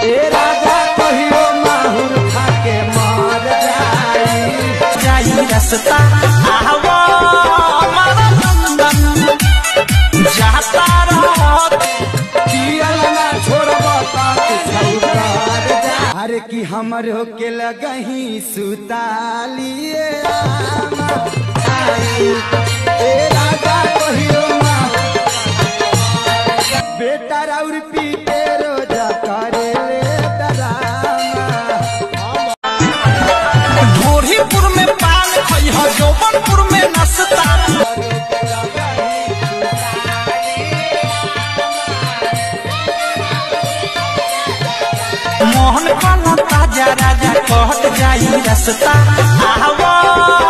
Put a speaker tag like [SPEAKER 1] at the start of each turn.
[SPEAKER 1] ए राजा कहियो माहुर खा के मर जाई
[SPEAKER 2] जाई रास्ता आवा हमारा लंदन जाता रहत
[SPEAKER 1] पियल ना छोड़ब छौकार जा अरे कि हमर होके लगही सुतालिए आमा आई ए राजा कहियो माहुर बेटा राउर पीते रोजा करे ले डरामा
[SPEAKER 2] ढोरीपुर में पान खई ह जौबनपुर में नस्ता मोहन काला ताजा राजा कहत जाई रास्ता आवा